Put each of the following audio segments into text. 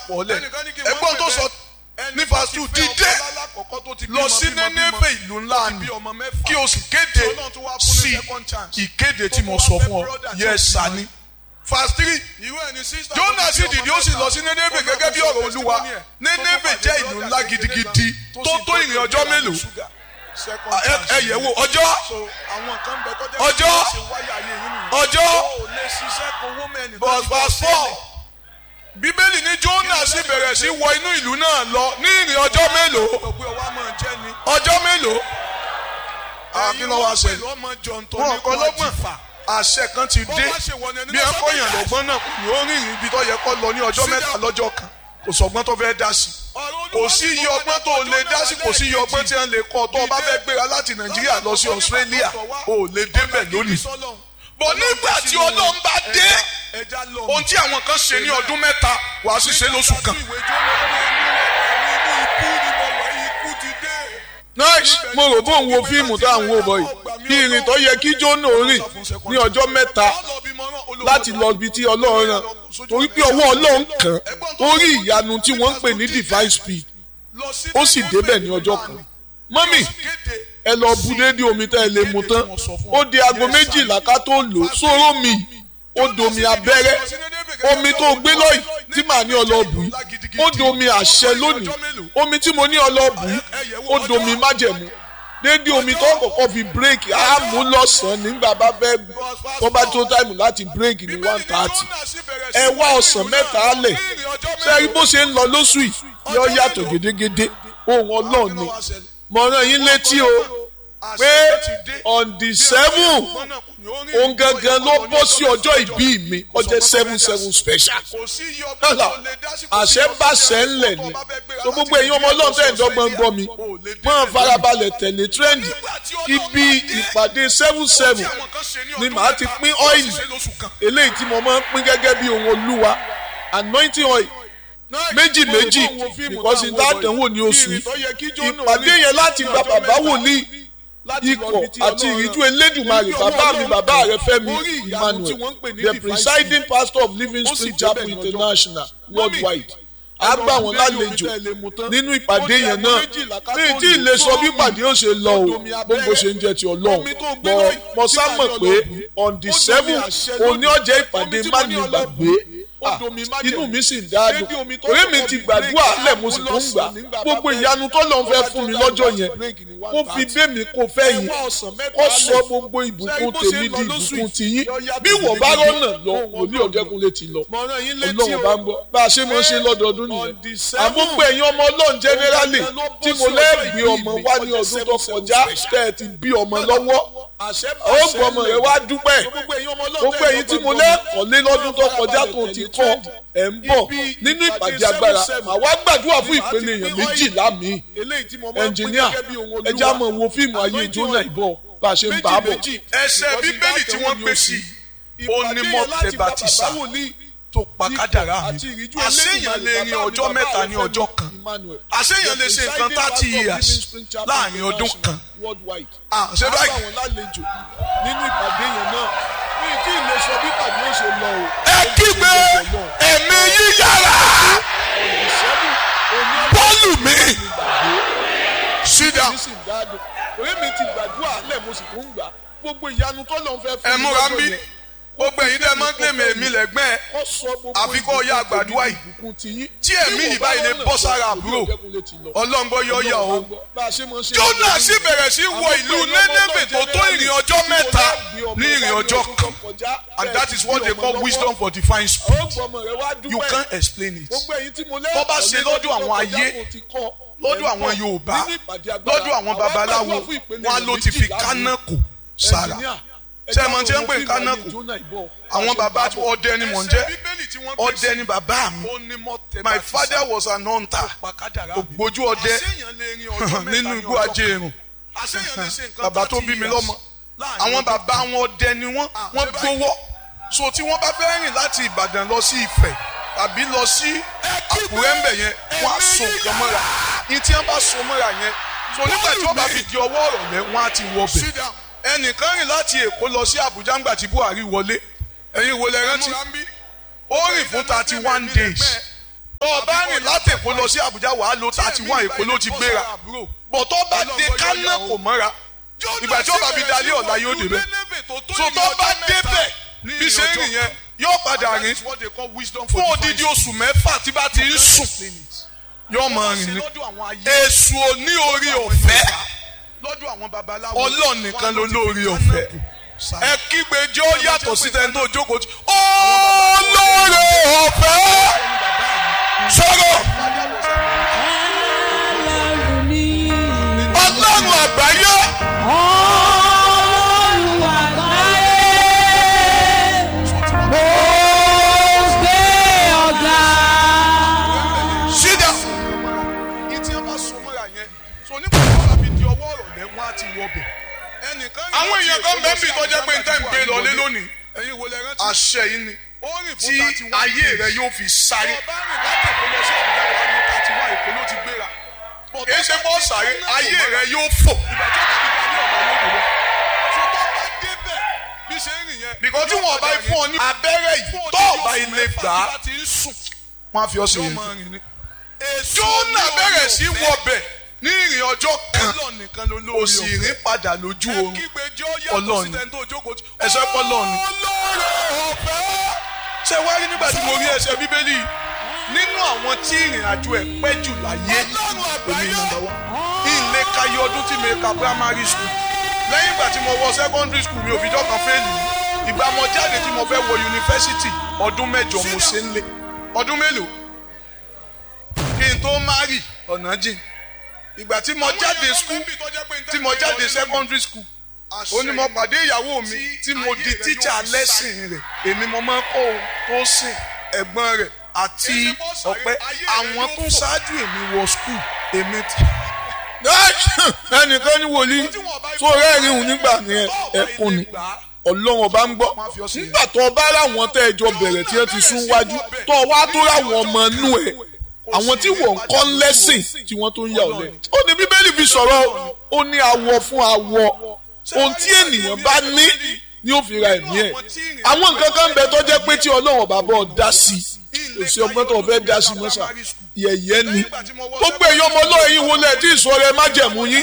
pọ̀ lẹ̀ ẹgbọ́n tó sọ ní verse two dìde lọ sí Nénéfè ìlú ńlá ni kí o sì kéde sí ìkéde tí mo sọ fún ọ yes sani verse three Jónà sì dìde ó sì lọ sí Nénéfè gẹ́gẹ́ bí ọ̀rọ̀ Olúwa Nénéfè jẹ́ ìlú ńlá gidigidi tó tó ìrìn ọjọ́ mélòó ẹ yẹ̀ wò ọjọ́ ọjọ́ ọjọ́ verse four bíbélì ní Jónà sì bẹ̀rẹ̀ sí wọ inú ìlú náà lọ ní ìrìn ọjọ́ mélòó ọjọ́ mélòó àbí lọ́wọ́ àṣẹ wọn kọ́ lọ́gbọ̀n àṣẹ kan ti dé bí ẹ kọ́ yàn lọ́gbọ́n náà kò ní ó rìnrìn ibi tó yẹ kó lọ ní ọjọ́ mẹ́ta lọ́jọ́ kan kò sọgbọ́n tó fẹ́ dá sí kò sí iye ọgbọ́n tó lè dá sí kò sí iye ọgbọ́n tí wọ́n lè kọ́ tó o bá fẹ́ gbéra láti Nàìjíríà lọ sí Australia o ò lè débẹ̀ lónìí bọ̀ nígbà tí Ọlọ́run bá dé ohun tí àwọn kan ṣe ní ọdún mẹ́ta wàá sì ṣe lóṣù kan. nice mo rò bó ń wo fíìmù tá à ń wò bọ̀ yìí bí ìrìn tó yẹ kí Jónà rìn ní ọjọ́ mẹ́ta láti lọ ibi tí Ọlọ́run rán torí pé ọwọ́ Ọlọ́run kàn ó rí ìyanu tí wọ́n ń pè ní divine speed ó sì débẹ̀ ní ọjọ́ kan mọ́mì ẹ lọ bu déédéé omi tá ẹ lè mu tán ó di aago méjìlá ká tó lò sóró mi ó domi abẹ́rẹ́ omi tó gbé lọ́yìn tí màá ní ọlọ́ọ̀bù yìí ó domi àṣẹ lónìí omi tí mo ní ọlọ́ọ̀bù yìí ó domi májẹ̀mú déédéé omi tó kọ́kọ́ fi bírèkì á mú lọ́sàn-án nígbà bá fẹ́ tó bá tó táìmù láti bírèkì ní one thirty ẹ wá ọ̀sán mẹ́ta lẹ̀ ṣé bó ṣe ń lọ lóṣù yìí yọ yàtọ̀ gédégédé ohun ọlọ́run ni mo rán yín létí o pé on the seven òun gangan ló bọ́ sí ọjọ́ ìbí mi ọjọ́ seven seven special àṣẹ bá ṣẹ ńlẹ̀ ni so gbogbo èyí ọmọ ọlọ́run tẹ̀ ń dọ́gbọ́n gbọ́ mi máa farabalẹ̀ tẹ̀lé trend ibi ìpàdé seven seven ni màá ti pín ọ́ìlì eléyìí tí mo máa ń pín gẹ́gẹ́ bí ohun olúwa anointing oil méjì méjì because ìdádánwò ní oṣù yìí ìpàdé yẹn láti gba bàbá wòlíì ikọ̀ àti ìríjú elédùnmarè bàbá mi bàbá rẹ Fẹ́mi Emmanuel the presiding pastor of Living Spring Chapel International worldwide a gbà wọn lálejò nínú ìpàdé yẹn náà ní tí ilé sọ bí ìpàdé yóò ṣe lọ o gbogbo ṣe ń jẹ ti Ọlọ́run bọ mo sá mọ̀ pé on the seven òní ọjọ́ ìpàdé má ní gbàgbé inú mi sì ń dáadùn orí mi ti gbàdúrà lẹ̀ mo sì tún gbà gbogbo ìyanu tó lọ́n fẹ́ fún mi lọ́jọ́ yẹn kó fi bẹ́mi kó fẹ́ yín kó sọ gbogbo ìbùkún tèmi di ìbùkún tiyín bí wọ́n bá rọ́nà lọ òní ọ̀dẹ́kunlé ti lọ ọlọ́run bá ń gbọ́ bá a ṣe máa ń ṣe lọ́dọọdún nìyẹn àgbógbó ẹ̀yin ọmọ ọlọ́run jẹ́nẹ́rálì tí mo lẹ́ẹ̀gbé ọmọ wá ní ọdún tó kọjá tẹ́ ẹ ti bí ọmọ lọ́wọ́ ó gbọ́ ọmọ rẹ wá dúpẹ́ gbogbo ẹ̀yin tí mo lẹ́ẹ̀kọ́ lé lọ́dún tó kọjá tó ti kọ́ ẹ̀ ń bọ̀ nínú ìpàdé agbára màá wá gbàdúrà fún ìpele èèyàn méjìlá mi ẹnjìníà ẹjẹ́ àmọ́ wo fíìmù ayé Jónà ìbọ̀ bá a ṣe ń bá a bọ̀. ẹsẹ̀ bíbélì tí wọ́n gbé sí ó ní mọ́tẹ́ bàtìsà tó pa kádàrá mi àṣeyàn lè rin ọjọ́ mẹ́ta ní ọjọ́ kan àṣeyàn lè ṣe nǹkan thirty years láàrin ọdún kan àṣẹ báyìí. nínú ìpàdé yẹn náà ní kí ilé sọ bí ìpàdé yóò ṣe lọ o. ẹ kígbe ẹ̀mí yíyára bọ́ọ̀lù mi sídà. orí mi ti gbàdúrà lẹ̀ mo sì tún gbà gbogbo ìyanu tó lọ́n fẹ́ fún ẹ múra ń bí gbogbo ẹ̀yin dẹ́ máa ń gbẹ̀mí èmi lẹ́gbẹ́ àfi kọ́ ya àgbàdua yìí tí ẹ̀mí yìí báyìí lè bọ́ sára àbúrò ọlọ́ngbọ́ yọ yà o. Jónà sì bẹ̀rẹ̀ sí wọ ìlú Nénéfè tó tó ìrìn ọjọ́ mẹ́ta ní ìrìn ọjọ́ kan and that is what they call wisdom for divine speed you can't explain it. tó bá ṣe lọ́dọ̀ àwọn ayé lọ́dọ̀ àwọn Yorùbá lọ́dọ̀ àwọn babaláwo wọn ló ti fi kánákò sára ṣe mọ tí wọn pè kánákù àwọn bàbá ọdẹ ni mò ń jẹ ọdẹ ni bàbá mi my father was an hunter ògbójú ọdẹ nínú igbó ajéèrùn bàbá tó bí mi lọ́mọ àwọn bàbá wọn ọdẹ ni wọn wọn gbowó so tí wọn bá fẹ́ rìn láti Ìbàdàn lọ sí Ifẹ̀ tàbí lọ sí Àkúrẹ́ ńbẹ̀ yẹn wọn á so nǹkan mọ́ra ní tí wọn bá so mọ́ra yẹn so nígbà tí wọn bá fi di ọwọ́ ọ̀rọ̀ lẹ́ wọn á ti wọ bẹ̀ ẹnìkan rìn láti èkó lọ sí àbújá ńgbà tí buhari wọlé ẹ̀yin wo lẹ rántí ó rìn fún thirty one days ọba rìn láti èkó lọ sí àbújá wàá lo thirty one èkó ló ti gbéra bọ̀ tó bá dé kánà kò mọ́ra ìgbà tí ọba fi dalé ọ̀la yóò débẹ̀ so tó bá débẹ̀ bí ṣe ń rìn yẹn yóò padà rìn fún odidi oṣù mẹ́fà tí bá ti ń sùn yóò máa rìn ní èṣù òní orí ọ̀fẹ́ ọlọ́ọ̀ nìkan ló lórí ọ̀fẹ́ ẹ kígbe jẹ́ ó yàtọ̀ sí tẹ́ni tó jókòó tí olóore ọ̀fẹ́ sọ̀rọ̀ ọlọ́run àgbáyé Ọlọ́run àgbáyé, mo gbé ọ̀gá. sídà ìtì ẹ bá so mọ́ra yẹn so nígbà tí wọ́n bá fi di ọwọ́ ọ̀rọ̀ lẹ́ wọ́n á ti wọ bẹ̀. àwọn èèyàn kan bẹ́ẹ̀ bí tọ́jà pé n tẹ́ ń gbé lọlé lónìí àṣẹ yìí ni tí ayé rẹ yóò fi sáré. kì í ṣe bọ́ sáré ayé rẹ yóò fò. bìkọ́ tí wọ́n bá fún ọ ní abẹ́rẹ́ yìí tó ọba ilé gbà á wọ́n á fi ọ́ sí yẹn. Jónà bẹ̀rẹ̀ sí wọbẹ̀ ní ìrìn ọjọ́ kan kò sì rìn padà lójú oorun ọlọ́ọ̀ni ẹ̀sẹ̀ pọ́lọ́ọ̀ni. ṣé wá rí nígbà tí mo rí ẹsẹ̀ bíbélì nínú àwọn tí ìrìn àjò ẹ̀ pẹ́ jù láyé èmi nọ́mbà wá ilé kayé ọdún tí mi ka primary school lẹ́yìn ìgbà tí mo wọ secondary school mi ò fi dọ́kan fẹ́ẹ̀lì ìgbà mo jáde tí mo fẹ́ wọ yunifásitì ọdún mẹ́jọ mo ṣe ń lé ọdún mélòó kí n tó márì ọ̀nà jìn ìgbà tí mo jáde school tí mo jáde secondary school ó ní mo pàdé ìyàwó mi tí mo di teacher lẹ́sìn rẹ̀ èmi mo máa ń kọ́ ohun tó sìn ẹ̀gbọ́n rẹ̀ àti ọ̀pẹ àwọn tó ṣáájú èmi wọ school èmi ti. ẹnìkan ní wòlíì tó rẹ́ẹ̀rin òun nígbà ní ẹkún ni ọlọ́run ọba ń gbọ́ nígbà tó ọba ráwọn tẹ́ ẹjọ́ bẹ̀rẹ̀ tí ẹ ti sún wájú tó wá tó ráwọn ọmọ inú ẹ̀ àwọn tí wọ́n ń kọ́ lẹ́sìn tí wọ́n tó ń yà ọ́ lẹ́nu. ó ní bíbélì fi sọ̀rọ̀ ó ní awọ fún awọ ohun tí ènìyàn bá ní ni ó fi ra ẹ̀mí ẹ̀. àwọn nǹkan kan ń bẹ tó jẹ́ pé tí ọlọ́run bá bọ̀ dá sí i kò sí ọgbọ́n tó fẹ́ dá sí mọ́sà yẹ̀yẹ́ ni. gbogbo èyí ọmọ ọlọ́run yìí wọlé tí ìsọ̀rọ̀ ẹ má jẹ̀mú yín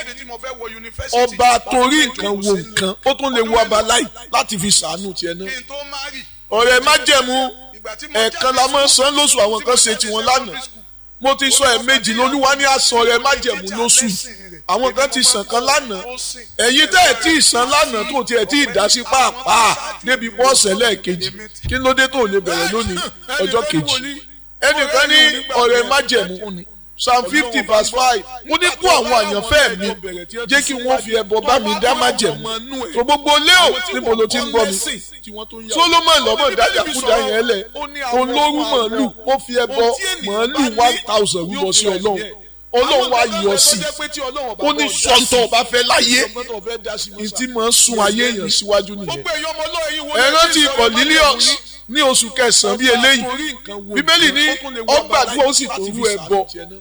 ọba torí nǹkan wo nǹkan ó tún lè wo abaláì láti fi sàánú tiẹ̀ náà. ọ̀rẹ́ má jẹ̀mú ẹ̀ẹ̀kan la máa ń san lóṣù àwọn kan ṣe tiwọn lánàá mo ti sọ ẹ méjì lolúwa ní àsàn rẹ májẹ̀mú lóṣù àwọn kan ti sàn kan lánàá ẹ̀yin tẹ́ ẹ̀ tí ì san lánàá tó tiẹ̀ tí ì dá sí pàápàá débi bọ́ọ̀sẹ̀ lẹ́ẹ̀kejì kí ló dé tó lè bẹ̀rẹ̀ lónìí ọjọ́ kejì ẹnìkan ní ọ̀rẹ́ májẹ̀mú psalm fifty verse five mo ní kó àwọn àyànfẹ́ mi jẹ́ kí wọ́n fi ẹbọ bá mi dá májẹ̀mú tó gbogbo léo níbo ló ti ń gbọ́ mi solomon lọ́mọ dájàkúdà yẹn lẹ̀ olórí màálù ó fi ẹbọ màálù one thousand rúbọ sí ọlọ́run ọlọ́run wa yọ sí ó ní sọ́ńtọ̀ ọba fẹ́ láyé ní tí màá sun ayé èèyàn síwájú nìyẹn ẹ rántí cornelius ní oṣù kẹsàn-án bíi eléyìí bíbélì ní ọgbàdúrà ó sì tó rú ẹbọ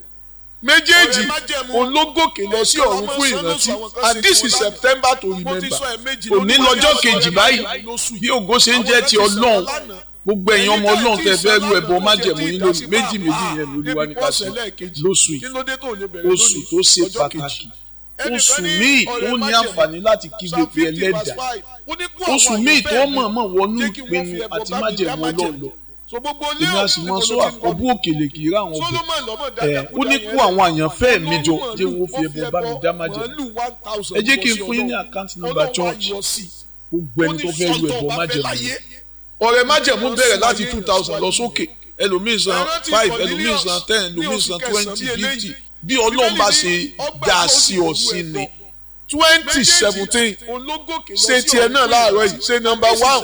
méjèèjì òun ló gòkè lọ sí ọ̀run fún ìrántí and this is september to remember òní lọ́jọ́ kejì báyìí bí ògo ṣe ń jẹ́ ti ọlọ́run gbogbo ẹ̀yin ọmọ ọlọ́run tẹ fẹ́ rú ẹbọ májẹ̀mú yín lónìí méjì méjì yẹn lórí wa ní kásì lóṣù yìí oṣù tó ṣe pàtàkì oṣù míì tó ní àǹfààní láti kígbe pé ẹlẹ́dà oṣù míì tó mọ̀ọ́mọ̀ wọnú ìpinnu àti májẹ̀mú ọlọ́run lọ èmi a sì mọ sọ àkọ́bù òkèlè kì í rà àwọn ọbẹ̀ ẹ̀ ó ní kó àwọn àyànfẹ́ mi jọ jẹ́ wo fi ẹbọ bá mi dá májẹ̀mú ẹ jẹ́ kí n fún yín ní àkáǹtì nọ́mbà church gbogbo ẹni tó fẹ́ lu ẹbọ májẹ̀mú ọ̀rẹ́ májẹ̀mú bẹ̀rẹ̀ láti two thousand lọ sókè ẹlòmíì san five ẹlòmíì san ten ẹlòmíì san twenty fifty bí ọlọ́run bá ṣe dá sí ọ sí ni twenty seventeen ṣe tiẹ̀ náà láàárọ̀ yìí ṣe number one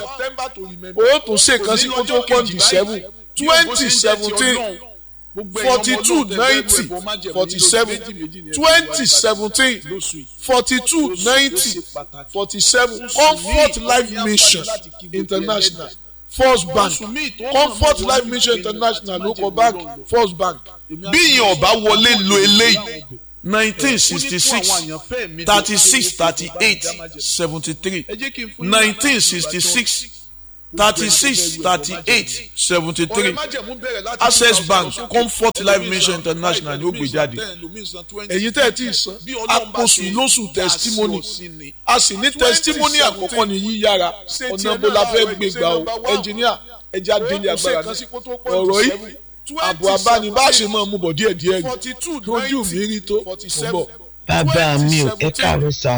o tún ṣe kan sí kó tó pọ́ǹdì seven twenty seventeen forty two ninety forty seven twenty seventeen forty two ninety forty seven comfort life mission international first bank comfort life mission international local bank first bank bí ìyẹn ọba wọlé lo eléyìí nineteen sixty six thirty six thirty eight seventy three nineteen sixty six thirty six thirty eight seventy three access bank comfort life mission international ni ó gbé jáde ẹ̀yin tẹ́ ẹ ti san àkóso lóṣù testimony a sì ní testimony àkọ́kọ́ ní yíyára ọ̀nà bó la fẹ́ gbé gbà o ẹnjìníà ẹja délé agbára náà ọ̀rọ̀ yìí àbò abánibáṣe máa mú bọ̀ díẹ̀ díẹ̀ lójú mi rí tó bọ̀. bàbá mi ò ẹ káàárọ̀ sá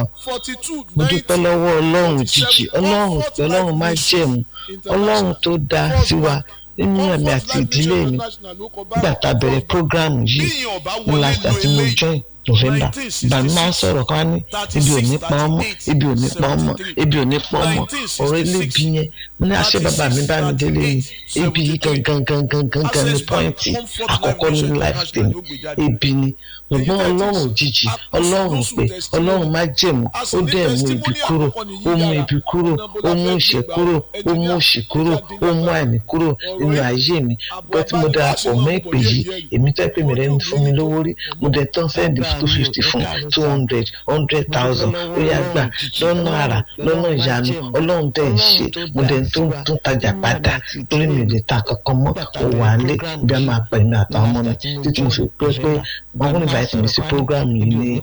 mo dúpẹ́ lọ́wọ́ ọlọ́run jíjì ọlọ́run tí ọlọ́run máa jẹ̀mú ọlọ́run tó dáa sí wa nínú ẹ̀mí àti ìdílé mi nígbà tá a bẹ̀rẹ̀ prógráàmù yìí ní last àti mo join november bàmí máa ń sọ̀rọ̀ kan ní ibi ò ní pa ọmọ ibi ò ní pa ọmọ ibi ò ní pa ọmọ ọ̀rọ̀ elébi yẹn mo ní àṣẹ bàbá mi bá mi délé ni ebi yìí gangan gangan gangan ní pọ́ìntì àkọ́kọ́ nínú life tèmi ebi ni ṣùgbọ́n ọlọ́run òjijì ọlọ́run pé ọlọ́run má jẹ̀mú ó dẹ̀ mú ibi kúrò ó mú ibi kúrò ó mú ìṣẹ́ kúrò ó mú òṣì kúrò ó mú àìní kúrò nínú ayé mi pé tí mo darapọ̀ mọ́ ìpè yìí èmi tẹ́ pé mi rẹ̀ ń fún mi lówó rí mo dẹ̀ tán sẹ́ndì two fifty fún two hundred hundred thousand ó yá gbà lọ́nà àrà lọ́nà ìyanu ọlọ́run dẹ̀ ń ṣe mo dẹ̀ tó tún tajà padà torí mi ò lè ta kankan mọ́ mo wà á lé bí a máa pẹ̀lú àtàwọn ọmọ mi títí mo fi pé pé wọ́n kún invite mi sí program yìí ní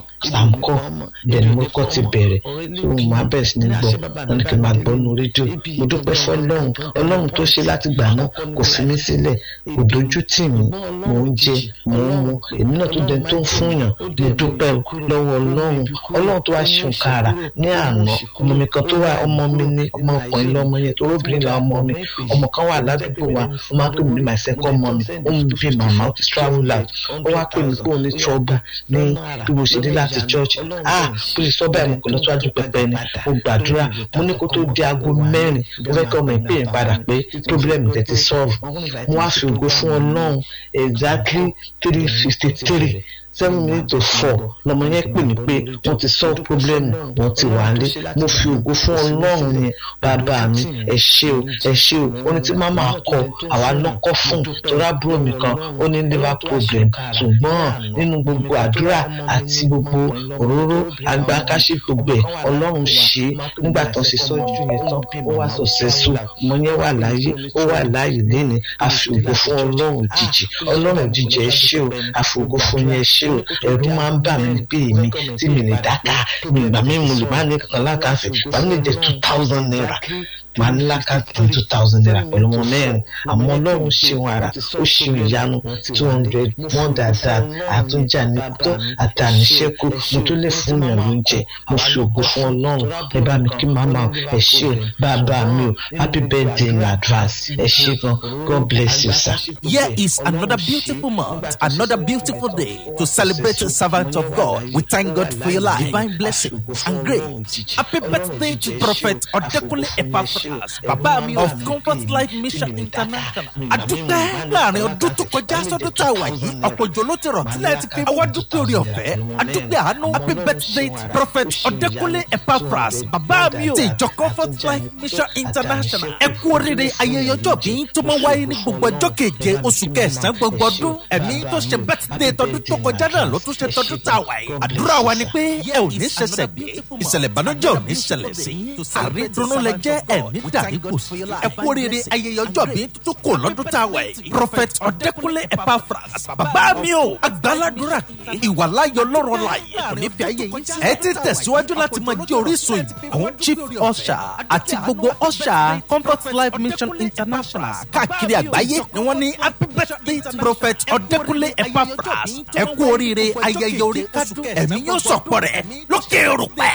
samco bẹ́ẹ̀ ni mo kọ́ ti bẹ̀rẹ̀ tí mo máa bẹ̀rẹ̀ sí ní gbọ́ wọn ni kí n máa gbọ́ nu rédíò mo dúpẹ́ fọlọ́run ọlọ́run tó ṣe láti gbà náà kò fi mí sílẹ̀ kò dojú tì mí mò ń jẹ mò ń mu èmi náà tó dẹ tó ń fún yàn mo dúpẹ́ lọ́wọ́ ọlọ́run ọlọ́run tó wá ṣe nǹkan àrà ní àná ọmọ mi kan tó wà ọmọ mi ní ọmọ ọkùnrin lọ́mọ yẹn tó róbìnrin la ọmọ mi ọmọ kan wà ládùúgbò wa ó máa ń pè mí ní my second mommy ó mú bí màmá ó ti travel out ó wá pè mí pé òun ní trouble ní bí mo ṣe dé láti church ah bí sọ báyìí mo kò lọ síwájú pẹpẹ ni mo gbàdúrà mo ní kó tó di aago mẹ́rin mo fẹ́ kí ọmọ ìpè yẹn padà pé problem tẹ̀ ti solve mo wá fi ògo fún ọlọ́run exactly three fifty three seven minutes to four lọmọ yẹn pè mí pé wọ́n ti solve problem wọ́n ti wà lé mo fi ògo fún ọlọ́run yẹn bàbá mi ẹ ṣé o ẹ ṣé o ó ní tí màmá kọ àwa lọ́kọ́ fún torí àbúrò mi kan ó ní liver problem ṣùgbọ́n nínú gbogbo àdúrà àti gbogbo òróró agbákáṣí gbogbo ẹ̀ ọlọ́run ṣe é nígbà tó ṣe sọ́jú yẹn tán ó wá successful ọmọ yẹn wà láàyè ó wà láàyè lẹ́ni àfi ògo fún ọlọ́run òjijì ọlọ́run òjijì ẹ ṣé o àfi ògo fún yẹn ẹ ṣé o ẹ̀rù máa ń bà mí pé èmi tí mi lè dáká mi ìgbà mi mo lè má ní kankan lákàtì ìgbà mi lè jẹ two thousand naira màá ní lákàtì two thousand naira pẹ̀lú ọmọ mẹ́rin àmọ́ ọlọ́run ṣeun ara ó ṣeun ìyanu two hundred more than that àtúnjà ní tó àtàníṣẹ́kù mo tó lè fún yàn lóúnjẹ mo fi ògo fún ọlọ́run ẹ bá mi kí màmá ẹ ṣé o bàbá mi o happy birthday in advance ẹ ṣé gan god bless you sir. Here is another beautiful month, another beautiful day to celebrate the servant of God. We thank God for your life, divine blessing and grace. Happy birthday to Prophet Odekunle Epaphras, Baba mi of Comfort Life Mission International. Adúpẹ́ láàrin ọdún tó kọjá sọ́dún tá a wà yìí, ọ̀pọ̀ òjò ló ti rọ̀ tílẹ̀ ti fi àwọn dúpẹ́ orí ọ̀fẹ́. Adúpẹ́ àánú, happy birthday to Prophet Odekunle Epaphras, Baba mi o ti ìjọ Comfort Life Mission International. Ẹ kú oríire ayẹyẹ ọjọ́ bí tó máa wáyé ní gbogbo ọjọ́ keje oṣù kẹsàn-án gbogbo ọdún ẹ̀mí tó ṣe bẹ́tìdé tọdún tó kọjá náà ló tún ṣe tọdún tá a wà yìí. àdúrà wa ni pé ẹ ò ní ṣẹ̀ṣẹ̀ gbé ìṣẹ̀lẹ̀ ìbànújẹ́ ò ní ṣẹlẹ̀ sí àrídùnnú lẹ jẹ́ ẹ̀ní dàrí kù sí. ẹ kú oríire ayẹyẹ ọjọ́ bí tuntun kò lọ́dún tá a wà yìí. prophet ọ̀dẹ́kunlé Epaphras bàbá mi o àgbàládùra pé ìwàláyọ̀ lọ́rọ̀ láàyè kò ní fi ayé yìí. ẹ ti tẹ̀síwájú láti máa jẹ́ orísun ìbùkún chief usher àti gbogbo usher comfort life mission international káàkiri àgbáyé ni wọ́n ní happy birthday to prophet ọ̀dẹ́kunlé Epaphras ẹ kú oríire ayẹyẹ orí kádùn ẹ̀mí yóò sọ̀pọ̀ rẹ̀ lókè òrùpẹ́.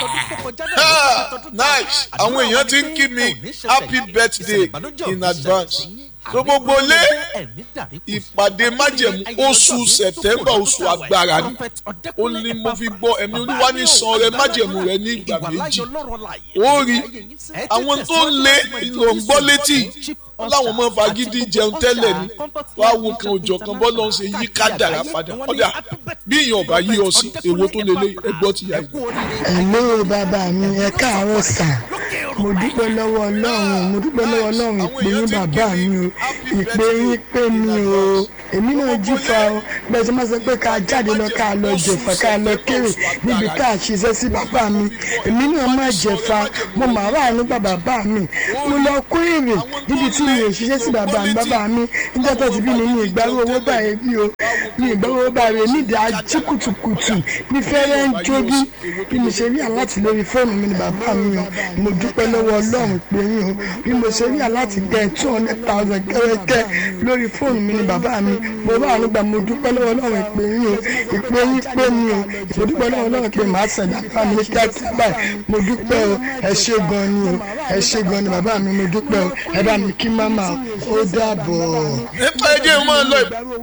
nice àwọn èèyàn ti ń kí mi happy birthday in advance so gbogbo lé ìpàdé májẹ̀mú oṣù sẹ̀tẹ́mbà oṣù agbára ni ó ní mo fi gbọ́ ẹ̀mí olúwa ní san rẹ májẹ̀mú rẹ ní ìgbà méjì ó rí àwọn tó ń lé ìlò ń gbọ́ létí láwọn ọmọ fagídí jẹun tẹ́lẹ̀ ni wàá wo kan òjò kan bọ́ lọ́n ṣe yí kádàrá padà ọ̀dà bí ìyàn ọ̀bá yí ọ sí èwo tó lélẹ̀ ẹgbọ́ ti yá yìí. Hello bàbá mi ẹ káàárọ̀ sà mo dúpẹ́ lọ́wọ́ ọlọ́run mo dúpẹ́ lọ́wọ́ ọlọ́run ìpè yín bàbá mi o ìpè yín pè mí o èmi náà jífa o bẹ́ẹ̀ sọ ma sọ pé ká jáde lọ ká lọ jẹ̀fà ká lọ kéré níbi ká ṣiṣẹ́ sí bàbá mi èmi náà má jẹ̀fà mo mà wà nípa bàbá mi mo lọ kó èrè níbi tí mi ò ṣiṣẹ́ sí bàbá mi bàbá mi nígbà tó ti bí mi ní ìgbàrú owó báyìí bí o ní ìgbàrú owó báyìí nídìí ají kùtùkùtù ní fẹ́rẹ́ ń jogi bí mo ṣe rí aláti lórí fóònù mi ni bàbá mi o mo dúpẹ́ lọ́wọ́ ọlọ́run pé yín o bí mo ṣe rí aláti gẹ two hundred thousand kẹ́rẹ́kẹ́ lórí fóònù mi ni bàbá mi mo bá àánú gbà mo dúpẹ́ lọ́wọ́ ọlọ́run pé yín o ìpè yín pé mi o mo dúpẹ́ lọ́wọ́ ọlọ́run pé màá ṣẹ̀dá bá mi ní kíákíá báyìí mo dúpẹ́ o ẹ ṣé gan ni o ẹ ṣé gan ni bàbá mi mo dúpẹ́ o ẹ bá mi kí máma ó dàbọ̀. nípa ẹjẹ máa lọ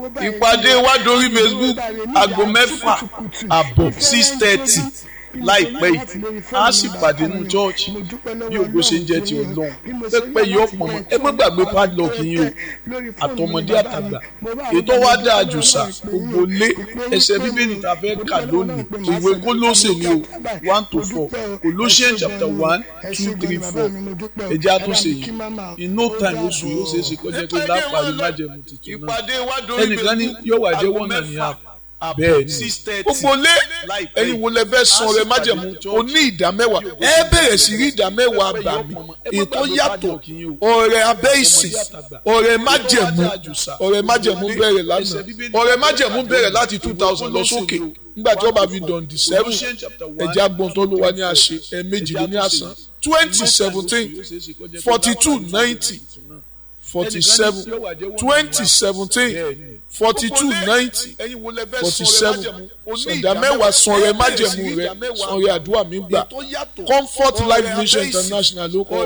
ìpàdé wa dorí facebook aago mẹ́fà àbọ̀ six thirty láìpẹ́ yìí a sì pàdé nínú chọ́ọ̀chì bí ògbó ṣe ń jẹ́ ti ọlọ́run pẹ́pẹ́ yìí ọ̀pọ̀ mọ́ ẹ má gbàgbé padlock yín o àtọmọdé àtàgbà ètò wa dáa jù sà gbogbo lé ẹsẹ̀ bíbélì tá a fẹ́ kà lónìí ìwé kólóṣè ni o one to four Colossians chapter one two three four ẹjẹ́ àtúnṣe yìí in no time oṣù yóò ṣe é ṣe kọjá pé lápárí májẹ̀mú tuntun náà ẹnìkan ní yóò wà jẹ́ one and a half bẹ́ẹ̀ ni gbogbo lé ẹ̀yin wo lẹ fẹ́ san ọrẹ májẹ̀mú o ní ìdá mẹ́wàá ẹ bẹ̀rẹ̀ sí rí ìdá mẹ́wàá gbà mí ètò yàtọ̀ ọrẹ abẹ́ ìsìn ọrẹ májẹ̀mú ọrẹ májẹ̀mú bẹ̀rẹ̀ lánàá ọrẹ májẹ̀mú bẹ̀rẹ̀ láti two thousand lọ sókè nígbà tí wọ́n bá fi dàn di seven ẹ̀jẹ̀ agbọ̀n tó ló wá ní àṣẹ ẹ̀ẹ̀mejì ló ní àṣà twenty seventeen forty two ninety forty seven twenty seventeen forty two ninety forty seven sọ̀dà mẹ́wàá sanrẹ májẹ̀mú rẹ sanrẹ àdúrà mi gbà comfort life mission international ló kọ́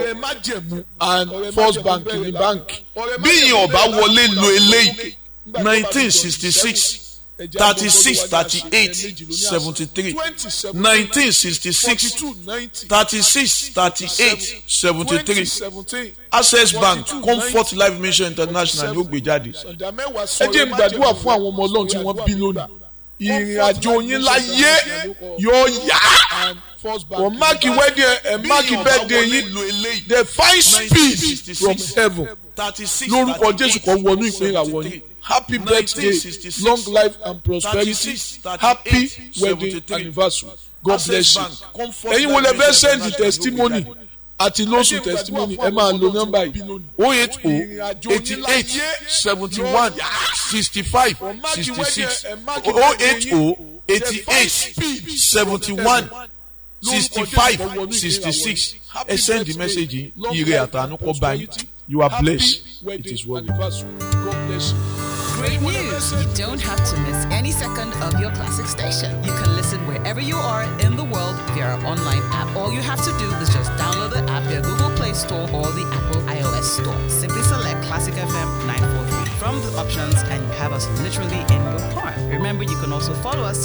and first bank ní báńkì. bí ìyẹn ọba wọlé lo eléyìí nineteen sixty six thirty six thirty eight seventy three nineteen sixty six thirty six thirty eight seventy three access bank comfort life mission international ló gbé jáde. ẹ jẹ́ n gbàdúrà fún àwọn ọmọ ọlọ́run tí wọ́n bí lónìí ìrìn àjò yín láyé yóò yá wọ́n máàkì wedding ẹ̀ máàkì birthday yín the fine speed from heaven lórúkọ jésù kan wọnú ìpínlẹ̀ àwọn yín happy birthday long life and prosperity happy wedding anniversary god bless you ẹ̀yin wo lè fẹ́ send the testimony àti lóṣù testimony ẹ máa lo nọ́mbà yìí o eight o eighty eight seventy one sixty five sixty six o eight o eighty eight seventy one sixty five sixty six ẹ send the message ire àtànú kọ báyìí you are blessed it is well. Great news! You don't have to miss any second of your classic station. You can listen wherever you are in the world via our online app. All you have to do is just download the app via Google Play Store or the Apple iOS Store. Simply select Classic FM 943 from the options and you have us literally in your palm. Remember, you can also follow us